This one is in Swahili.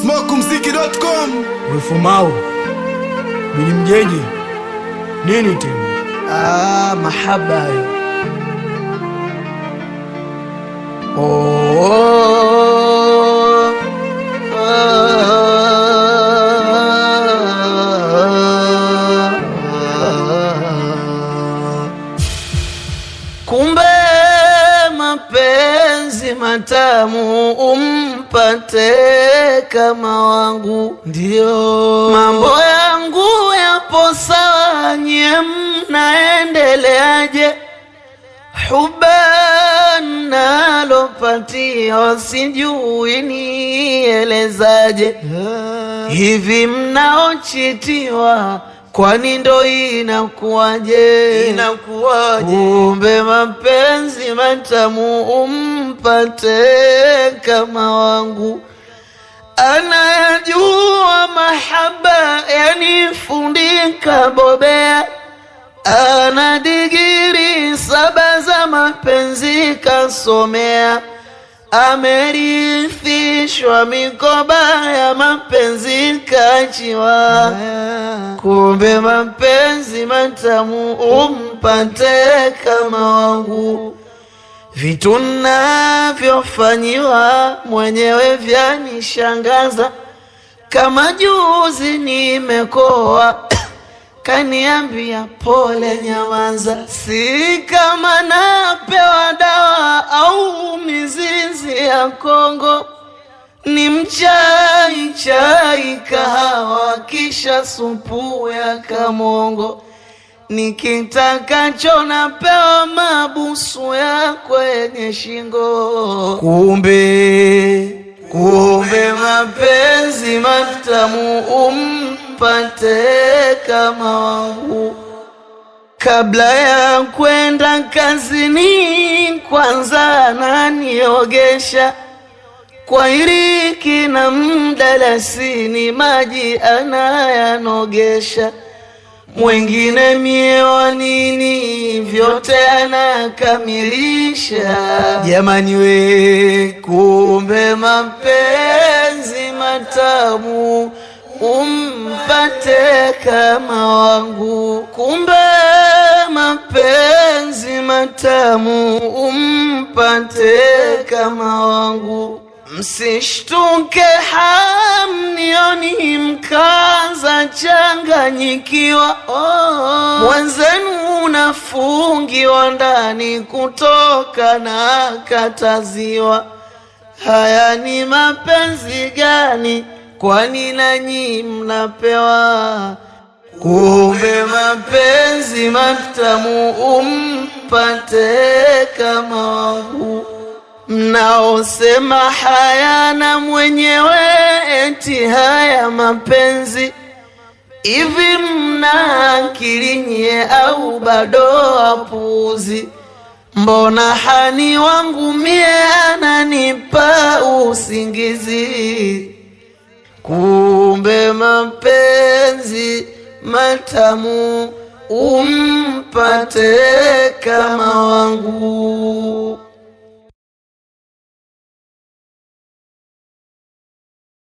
smokumziki.com Wefumau Bili Mjeje, nini tena? Ah, mahaba hayo. Oh, ah. Kumbe mapenzi matamu umpate kama wangu, ndio mambo yangu yapo sawa, nye mnaendeleaje? Huba nalopatia sijui nielezaje, hivi mnaochitiwa kwani ndo inakuwaje? Inakuwaje? Kumbe mapenzi matamu umpate kama wangu anayajua mahaba yanifundika bobea ana digiri saba za mapenzi kasomea, amerithishwa mikoba ya mapenzi kachiwa. Kumbe mapenzi matamu umpate kama wangu, vitu navyofanyiwa mwenyewe vyanishangaza, kama juzi nimekoa kaniambia pole, nyamaza, si kama napewa dawa au mizizi ya Kongo, ni mchai chai kahawa, kisha supu ya kamongo, nikitakacho napewa mabusu ya kwenye shingo. Kumbe kumbe mapenzi matamu umpate kama wangu. Kabla ya kwenda kazini, kwanza ananiogesha kwa iriki na mdalasini, maji anayanogesha mwengine mie wa nini, vyote anakamilisha. Jamani we, kumbe mapenzi matamu umpate kama wangu, kumbe mapenzi matamu umpate kama wangu. Msishtuke hamnioni mkaza changanyikiwa, oh. Mwenzenu unafungiwa ndani kutoka na kataziwa. Haya ni mapenzi gani? Kwani nanyi mnapewa? Kumbe mapenzi matamu umpate kama wangu mnaosema hayana mwenyewe, eti haya mapenzi hivi, mna akili nyie au bado wapuuzi? Mbona hani wangu mie ananipa usingizi? Kumbe mapenzi matamu umpate kama wangu.